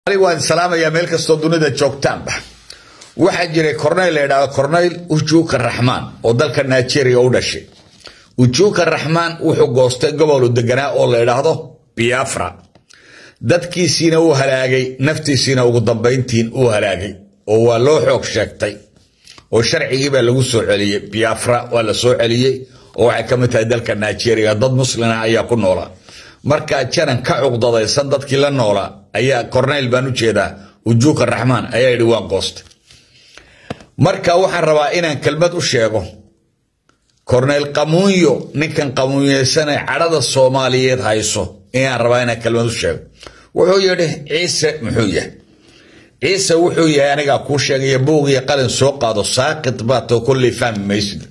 waan salaamayaa meel kastoo dunida joogtaanba waxaa jiray corneyl la yidhahdo corneyl ujuuka raxmaan oo dalka nigeria u dhashay ujuuka raxmaan wuxuu goostay gobolu deganaa oo la yidhaahdo biafra dadkiisiina uu halaagay naftiisiina ugu dambayntiin uu halaagay oo waa loo xoog sheegtay oo sharcigiibaa lagu soo celiyey biafra waa la soo celiyey oo waxay ka mid tahay dalka nigeria dad muslina ayaa ku noolaa markaa janan ka cuqdadaysan dadkii la noolaa ayaa corneyl baan u jeedaa ujuuka raxmaan ayaa yidhi waan goostay marka waxaan rabaa inaan kelmad u sheego corneyl qamuunyo ninkan qamuunyeysane cadhada soomaaliyeed hayso inaan rabaa inaan kelmad u sheego wuxuu yidhi ciise muxuu yahay ciise wuxuu yahay anigaa kuu sheegaya buugiyo qalin soo qaado saaqid baatoo kolley fahmi maysid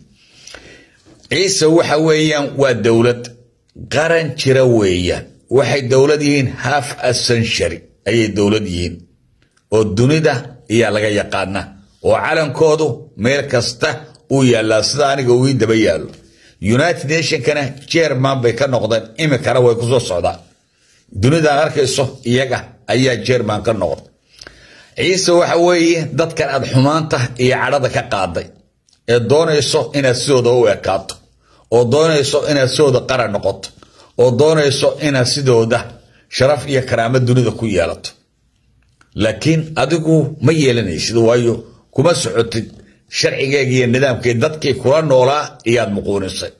ciise waxa weeyaan waa dowlad qaran jira weeyaan waxay dowlad yihiin half a century ayay dowlad yihiin oo dunida ayaa laga yaqaana oo calankoodu meel kasta uu yaallaa sida aniga uu ii daba yaallo united nationkana jerman bay ka noqdeen imikana way kusoo socdaan dunidaan arkayso iyaga ayaa jerman ka noqda ciise waxa weeye dadkan aad xumaanta iyo cadhada ka qaaday ee doonayso inaad sidooda u ekaato oo doonayso inaad sidooda qaran noqoto oo doonayso inaad sidooda sharaf iyo karaamo dunida ku yeelato laakiin adigu ma yeelanaysid waayo kuma socotid sharcigeega iyo nidaamkii dadkii kula noolaa iyaad muquunisay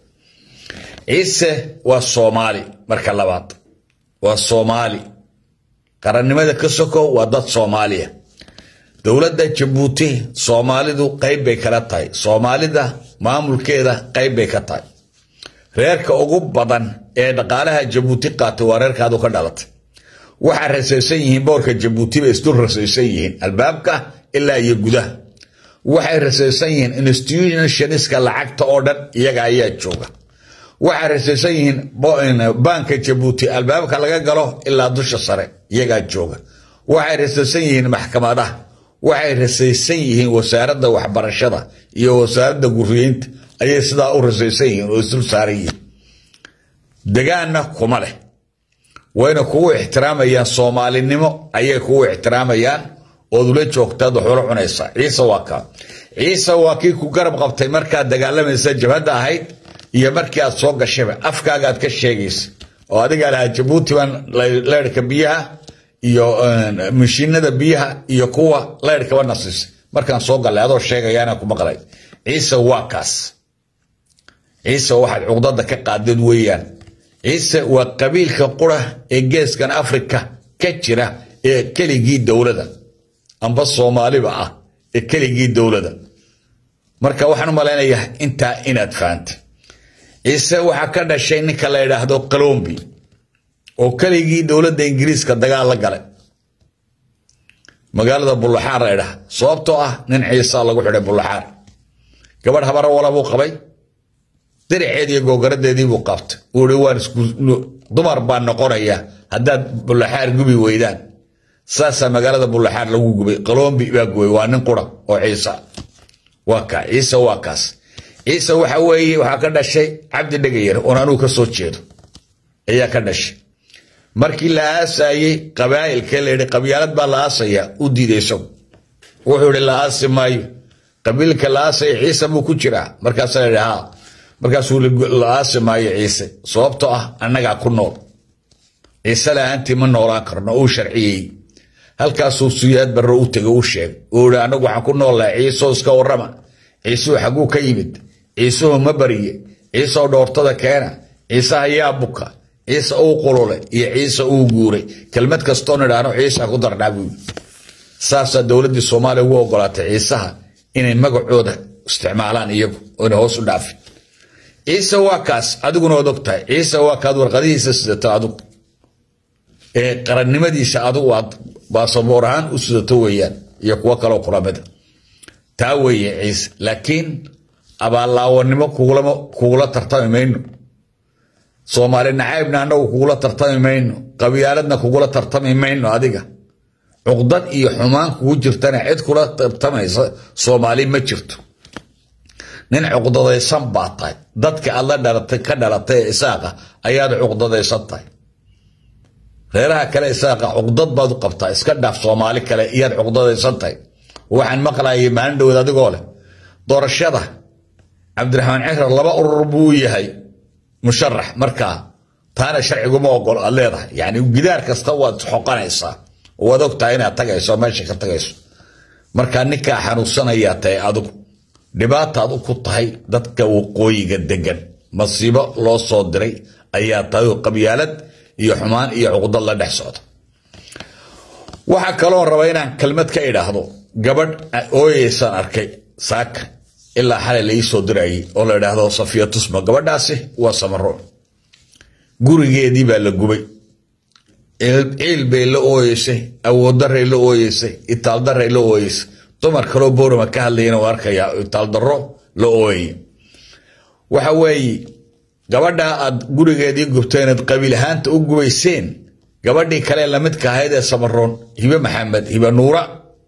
ciise waa soomaali marka labaad waa soomaali qarannimada ka soko waa dad soomaaliya dowladda jabuuti soomaalidu qayb bay kala tahay soomaalida maamulkeeda qayb bay ka tahay reerka ugu badan ee dhaqaalaha jabuuti qaatay waa reerkaadu ka dhalatay waxaa rasaysan yihiin boorka jabuuti bay isdul rasaysan yihiin albaabka ilaa iyo gudaha waxay rasaysan yihiin institutionska lacagta oo dhan iyaga ayaa jooga waxay rasaysan yihiin baanka jabuuti albaabka laga galo ilaa dusha sare iyagaa jooga waxay rasaysan yihiin maxkamadaha waxay rasaysan yihiin wasaaradda waxbarashada iyo wasaaradda guriyeynta ayay sidaa u rasaysan yihiin oo isdul saaran yihiin degaanna kuma leh wayna kugu ixtiraamayaan soomaalinimo ayay kugu ixtiraamayaan ood ula joogtaad waxula cunaysaa ciise waa kaa ciise waa kii ku garab qabtay markaad dagaalamaysa jabhadda ahayd iyo markii aad soo gashayba afkaagaad ka sheegaysa oo adigaa lahaa jabuuti baan leyrhka biyaha iyo mashiinada biyaha iyo kuwa leyrhkaba nasiisay markaan soo gallay adoo sheegayaana ku maqlay ciise waa kaas ciise waxaad cuqdada ka qaadeen weeyaan ciise waa qabiilka qura ee geeskan afrika ka jira ee keligii dowlada amba soomaaliba ah ee keligii dowlada marka waxaan u malaynayaa intaa inaad fahantay ciise waxaa ka dhashay ninka la yidhaahdo qalombi oo keligii dowladda ingiriiska dagaal la galay magaalada bullaxaar la ydhaha sababtoo ah nin ciisa lagu xidhay bullaxaar gabadh habara wala buu qabay diriceed iyo googaradeedii buu qabtay uu i waan dumar baan noqonaya haddaad bullaxaar gubi weydaan saasaa magaalada bullaxaar lagu gubay qalombi baa gubay waa nin qura oo ciisa waa kaa ciise waa kaas ciise waxa weeye waxaa ka dhashay cabdi dhegayar oon anuu ka soo jeedo ayaa ka dhashay markii la aasayey qabaa'ilka la yidhi qabyaalad baa la aasaya u diiday isagu wuxuu ihi la aasi maayo qabiilka la aasaya ciise buu ku jiraa markaasaa la yidhi haa markaasuu la aasi maayo ciise sababtoo ah annagaa ku nool ciise lahaantii ma noolaan karno uu sharciyey halkaasuu suyaad barro u tegay u sheegay uu ihi anagu waxaan ku noolnahay ciisoo iska warrama ciisuhu xagguu ka yimid ciisuhu ma bariye ciisoo dhoortada keena ciisaha yaa buka ciise uu qululay iyo ciise uu guuray kelmad kastoon idhaahno ciisa ku darnaa buu saasaa dowladdii soomaaliya ugu ogolaatay ciisaha inay magacooda isticmaalaan iyagu oona hoos u dhaafin ciise waa kaas adiguna ood og tahay ciise waa kaad warqadihiisa sidato adigu ee qarannimadiisa adigu aad baasaboor ahaan u sidato weeyaan iyo kuwo kaloo kulamida taa weeye ciise laakiin abaallaawanimo kugula tartami mayno soomaali nacaybna annagu kugula tartami mayno qabyaaladna kugula tartami mayno adiga cuqdad iyo xumaan kugu jirtana cid kula tartamaysa soomaali ma jirto nin cuqdadaysan baa tahay dadka aad la dhalatay ka dhalatay ee isaaqa ayaad cuqdadaysan tahay reeraha kale isaaqa cuqdad baad u qabtaa iska dhaaf soomaali kale iyaad cuqdadaysan tahay waxaan maqlayay maalin dhoweed adigoo leh doorashada cabdiraxmaan cirar laba urur buu yahay musharax markaa taana sharciguma ogol aad leedahay yani gidaar kasta waad xoqanaysaa waad ogtahay inaad tagayso meesha ka tagayso markaa ninkaa xanuunsanayaa tahay adigu dhibaataad ku tahay dadka waqooyiga degan masiibo loo soo diray ayaa tahay oo qabyaalad iyo xumaan iyo cuqdad la dhex socda waxaa kaloo raba inaan kelmad ka idhaahdo gabadh ooyeysaan arkay saaka ilaa xalay la ii soo dirayay oo la idhaahdo safiya tusma gabadhaasi waa samaro gurigeedii baa la gubay ciil bay la ooyeysay awooddaray la ooyeysay itaaldaray la ooyeysay dumar kaloo boorama ka hadlayana u arkayaa itaaldaro la ooyaya waxa weeye gabadhaa aad gurigeedii gubteenad qabiil ahaanta u gubayseen gabadhii kale lamidka ahayd ee samaroon hibe maxamed hibe nuura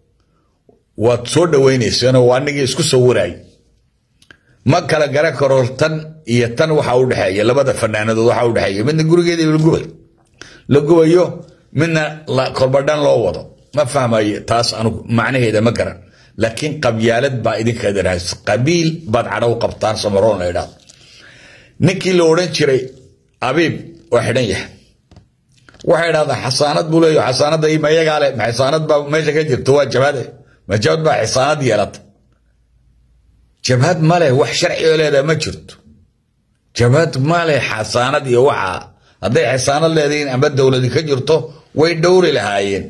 waad soo dhawaynayseenoo waa anigii isku sawiraay ma kala garan karo tan iyo tan waxa u dhexeeya labada fanaanadood waxa u dhexeeya midna gurigeedii la gubay la gubayo midna korbadhan loo wado ma fahmayo taas anugu macnaheeda ma garan laakiin qabyaalad baa idinka daraas qabiil baad cadho u qabtaan samaroon la idhaahdo ninkii la odhan jiray abiib waa xidhan yahay waxay idhahdaan xasaanad buu leeyahy xasaanadda ima iyagaa le ma xasaanad baa meesha ka jirto waa jabhade ma jabhad baa xasaanad yeelata jabhad male wax sharci oo leedaha ma jirto jabhad male xasaanad iyo waxaa hadday xasaanad leedihiin amba dowladi ka jirto way dhowri lahaayeen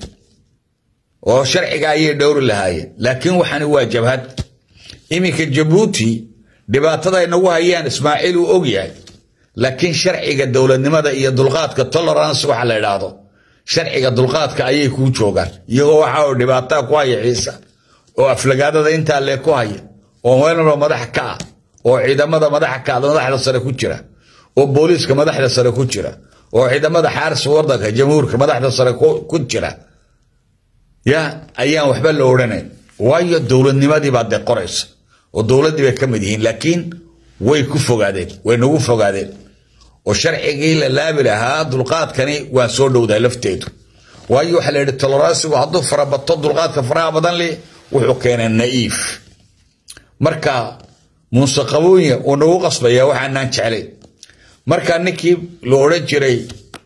oo sharciga ayay dhowri lahaayeen laakiin waxani waa jabhad iminka jabuuti dhibaatada ay nagu hayaan ismaaciil uu og yahay laakiin sharciga dowladnimada iyo dulqaadka tolerance waxa la idhaahdo sharciga dulqaadka ayay kuu joogaan iyagoo waxa uu dhibaataa ku haya ciisa oo aflagaadada intaa lee ku haya oo meelnaba madax ka ah oo ciidamada madaxa ka madaxda sare ku jira oo booliiska madaxda sare ku jira oo ciidamada xaaris wadanka jamhuurka madaxda sare ku jira ya ayaan waxba la odhanayn waayo dowladnimadii baa dee qoraysa oo dowladdii bay ka mid yihiin laakiin way ku fogaadeen way nagu fogaadeen oo sharcigii la laabi lahaa dulqaadkani waan soo dhowdahay lafteedu waayo waxaa la yidhi toleransigu hadduu farabato dulqaadka faraha badan leh wuxuu keenay na'iif marka muuse qaboonya uu nagu qasbaya waxaanaan jeclay marka ninkii la odhan jiray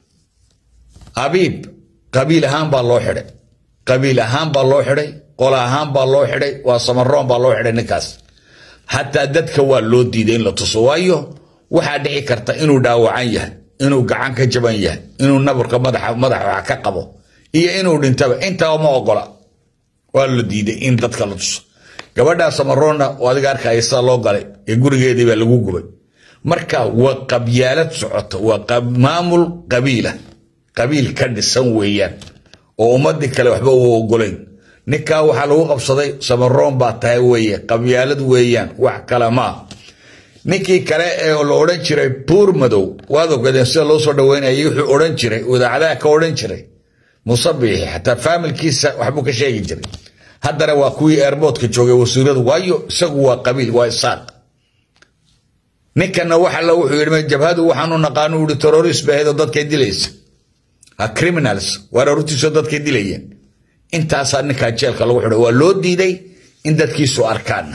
abiib qabiil ahaan baa loo xidhay qabiil ahaan baa loo xidhay qola ahaan baa loo xidhay waa samaroon baa loo xidhay ninkaas xataa dadka waa loo diiday in la tuso waayo waxaa dhici karta inuu dhaawacan yahay inuu gacan ka jaban yahay inuu nabarka madaxa madaxa wax ka qabo iyo inuu dhintaba intaba ma ogola waa la diiday in dadka la tuso gabadhaa samaroonna oo adiga arkaya sida loo galay ee gurigeedii baa lagu gubay marka waa qabyaalad socota waa maamul qabiila qabiil ka dhisan weeyaan oo ummadii kale waxba u ogolayn ninkaa waxaa lagu qabsaday samaroon baa tahay weeye qabyaalad weeyaan wax kale maa ninkii kale ee la odhan jiray buur madow waad ogadeen sida loo soo dhaweynayay wuxuu odhan jiray idaacadaha ka odhan jiray musabixi xataa faamilkiisa waxbuu ka sheegi jiray haddana waa kuwii airboodka joogay wasiiradu waayo isagu waa qabiil waa isaaq ninkana waxala wuxuu yidhi jabhadu waxaanu naqaanu ui terrorist bahayd oo dadkay dilaysa ha criminals waar arurtiisoo dadkay dilayeen intaasaa ninkaa jeelka lagu xidhay waa loo diiday in dadkiisu arkaana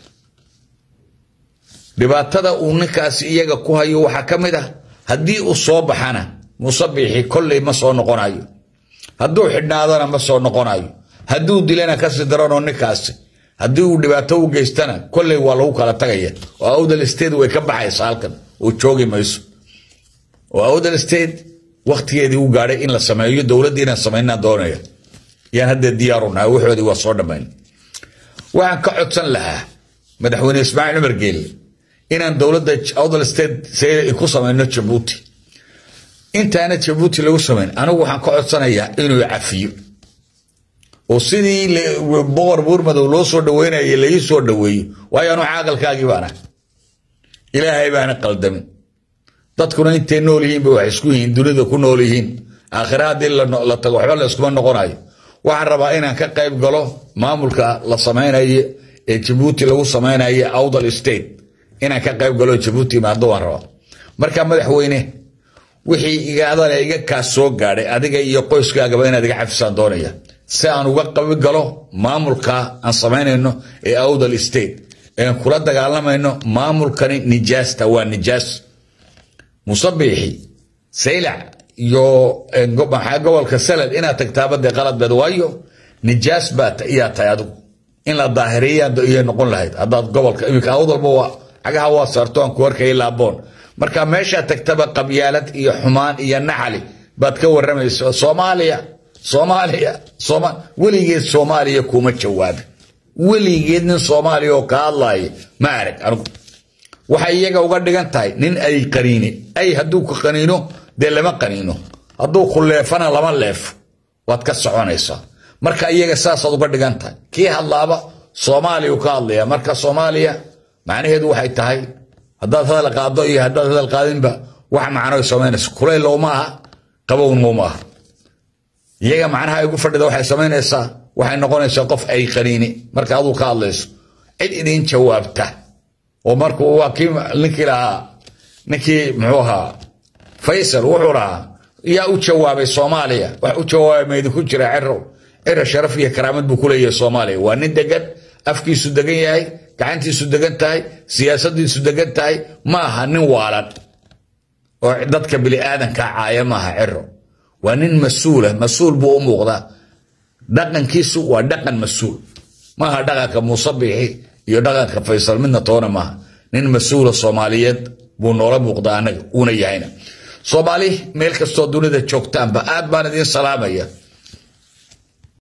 dhibaatada uu ninkaasi iyaga ku hayo waxaa ka mid ah haddii uu soo baxana musabixi kolley ma soo noqonayo hadduu xidhnaadana ma soo noqonayo hadduu dilana kasii daranoo ninkaasi haddii uu dhibaato u geystana kolley waa lagu kala tagaya oo awdal state way ka baxaysa halkan oo joogi mayso oo awdal state waktigeedii u gaadhay in la sameeyo dowladdii inaan samaynaa doonaya yaan haddee diyaaru nahay waxoodii waa soo dhammayn waxaan ka codsan lahaa madaxweyne ismaaciil cumar geelle inaan dowladda awdal state ku samayno jabuuti intaana jabuuti lagu samayn anigu waxaan ka codsanayaa inuu cafiyo oo sidii boqor buurmadow loo soo dhaweynayay laii soo dhaweeyo waayo anu caaqalkaagii baana ilaahay baana qaldamin dadkuna intay nool yihiinba waxay isku yihiin dunida ku nool yihiin aakhira haddii la tago waxba la iskuma noqonayo waxaan rabaa inaan ka qayb galo maamulka la samaynayo ee jabuuti lagu samaynayo awdal state inaan ka qayb galo jabuuti imaado waan rabaa marka madaxweyne wixii igaadale iga kaas soo gaadhay adiga iyo qoyskaagaba inaad iga xafisaan doonaya si aan uga qabi galo maamulka aan samaynayno ee awdal state ean kula dagaalamayno maamulkani nijaasta waa nijaas musabiixi saylac iyo maxaa gobolka salad inaad tagtaaba dee qaladbeed waayo nijaas baa iyaa tahay adigu in la daahiriya noqon lahayd haddaad gobolka iminka awdalba waa cagaha waa saarto aan ku arkaya laaboon marka meeshaa tagtaba qabyaalad iyo xumaan iyo naxali baad ka waramayso soomaaliya soomaaliya sooma weligeed soomaaliya kuma jawaabin weligeed nin soomaaliya oo ka hadlaaya ma arag anigu waxay iyaga uga dhigan tahay nin ay qaniine ay hadduu ku qaniino dee lama qaniino hadduu ku leefana lama leefo waad ka soconaysaa marka iyaga saasaad uga dhigan tahay kii hadlaaba soomaaliya uu ka hadlaya marka soomaaliya macnaheedu waxay tahay haddaad hadal qaado iyo haddaad hadal qaadinba wax macno samaynaysa kulaylow ma aha qabownow ma aha iyaga macnaha igu fadhida waxay samaynaysaa waxay noqonaysaa qof ay qaniini marka aduu ka hadlayso cid idin jawaabta oo markuu waa kii ninkii lahaa ninkii muxuu ahaa faysal wuxuu lahaa yaa u jawaabay soomaaliya wax u jawaabay ma idinku jira cirow ciro sharaf iyo karaamad buu ku leeyahay soomaaliya waa nin degan afkiisu degan yahay gacantiisu degan tahay siyaasadiisu degan tahay ma aha nin waalan oo dadka biniaadanka caaya maaha ciro waa nin mas-uula mas-uul buu u muuqdaa dhaqankiisu waa dhaqan mas-uul maaha dhaqanka muusabixi iyo dhaqanka faysal midna toona maaha nin mas-uula soomaaliyeed buu noola muuqdaa anaga uuna yahayna soomaali meel kastoo dunida joogtaanba aad baan idiin salaamaya